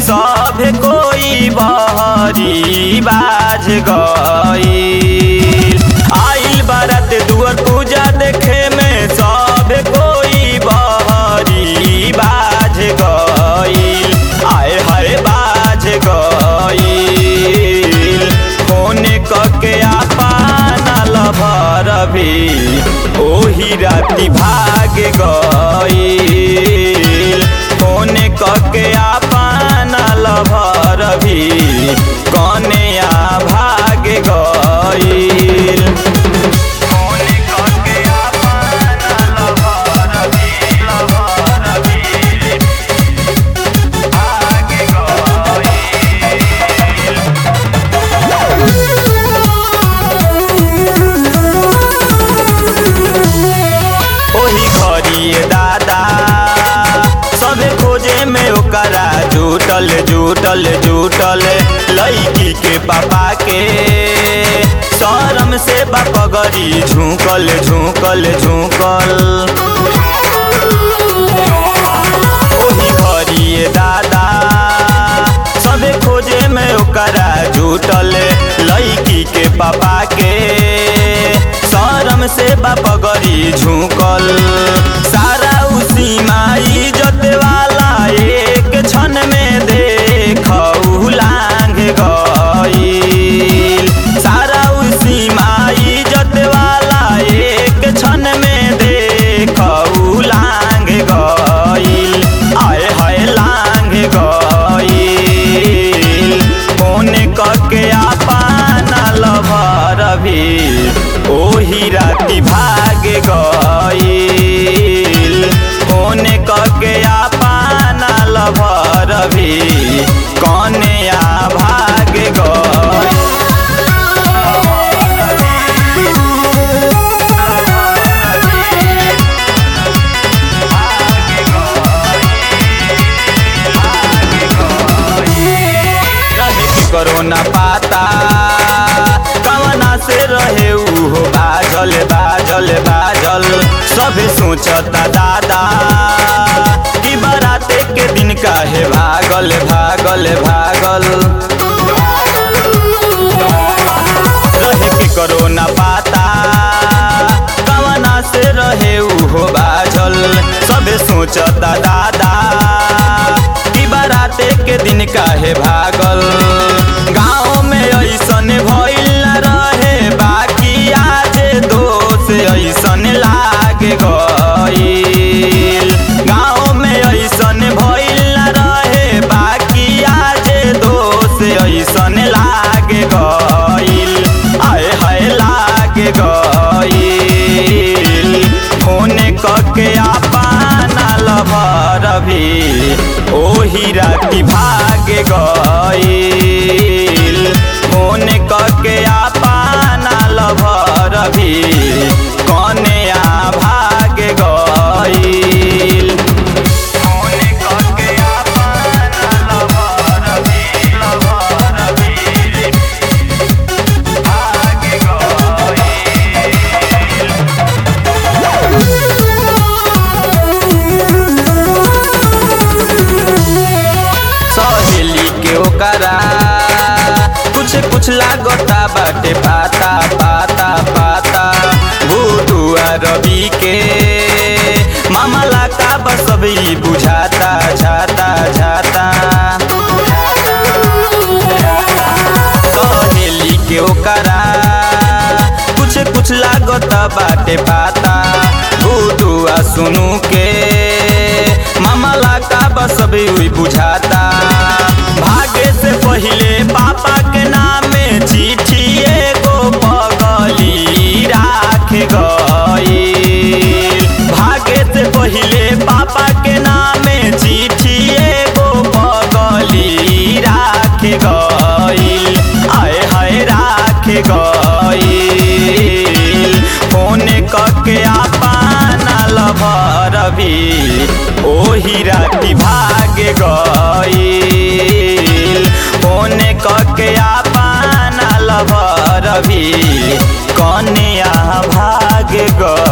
सब कोई बहरी बाज गईल आइल बारात दुअर पूजा देखे में सब कोई बहरी बाज गईल आए हाय बाज गईल फोन कके आपन लभर भी ओही राती भाग गईल फोन कके आपन लभर भी कन्या भाग गईल फोन कके आपन लभर भी लभर भी भाग गईल ओही घरिए दादा सबे खोजे में ओकरा जुटल जुटल जुटल लड़की के पापा के शरम से बापगरी झुकल झुकल झुकल ओही घरिए दादा सबे खोजे में ओकरा जुटल लड़की के पापा के शरम से बापगरी झुकल सारा उसी माई जत वाला एक क्षण में देख लांग गईल सारा उसी माई जत वाला एक क्षण में देख लांग गईल आए हाय लांग गईल फोन कके आपन लभर भी ओही राती भाग गईल फोन कके आपन लभर भी कन्या भाग गईल रहे के करोना पाता कवना से रहे उहो बाजल बाजल बाजल सभे सोचता दादा कि बराते के दिन काहे भागल भागल भागल रहे के करोना पाता कवना से रहे उहो बाजल सबे सोचता दादा कि बराते के दिन काहे भागल गाँव में ऐसन भइल न रहे बाकी आज दोष ऐसन लाग गईल गाँव में ऐसन भइल न रहे बाकी आज दोष ऐसन लाग गईल आए हाय लाग गईल फोन कके आपन लभर भी ओही राती भाग गईल फोन कके आपन लभर भी कन्या भाग गईल फोन कके आपन लभर भी लभर भी भाग गईल सहेली के ओकरा कुछ कुछ लागता बाटे पाता पाता पाता भूतुआ रवि के मामला का बस अभी बुझाता झाता झाता सहेली के ओकरा कुछ कुछ लागता बाटे पाता भूतुआ सुनू के मामला का बस अभी हुई बुझाता भागे से पहिले पापा के नामे चिट्ठी एगो पगली राख गईल भागे से पहिले पापा के नामे चिट्ठी एगो पगली राख गईल आए हाय राख गईल फोन कके आपन लभर भी ओही राती भाग गईल फोन कके आपन लभर भी कन्या भाग गईल